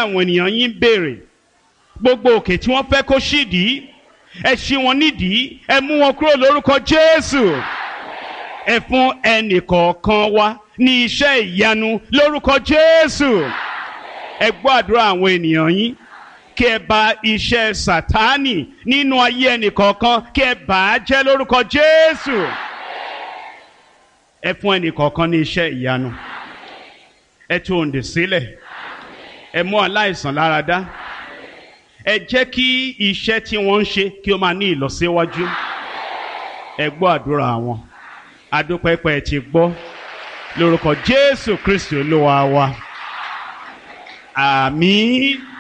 àwọn ènìyàn yín ń béèrè gbogbo òkè tí wọ́n fẹ́ kó ṣídìí ẹ ṣí wọn nídìí ẹ mú wọn kúrò lórúkọ Jésù ẹ fún ẹnì kọ̀ọ̀kan wa ní iṣẹ́ ìyanu lórúkọ Jésù ẹ gbọ́ àdúrà àwọn ènìyàn yín kí ẹ bà iṣẹ́ Sátánì nínú ayé ẹnì kọ̀ọ̀kan kí ẹ bà á jẹ́ lórúkọ Jésù ẹ fún ẹnì kọ̀ọ̀kan ní iṣẹ́ ìyanu ẹ tú òǹdè sílẹ̀ ẹ mú aláìsàn lára dá ẹ jẹ́ kí iṣẹ́ tí wọ́n ń ṣe kí ó máa ní ìlọsíwájú ẹ gbọ́ àdúrà wọn adúpẹ́pẹ́ ti gbọ́ lórúkọ Jésù Kristi Olúwa wa àmín.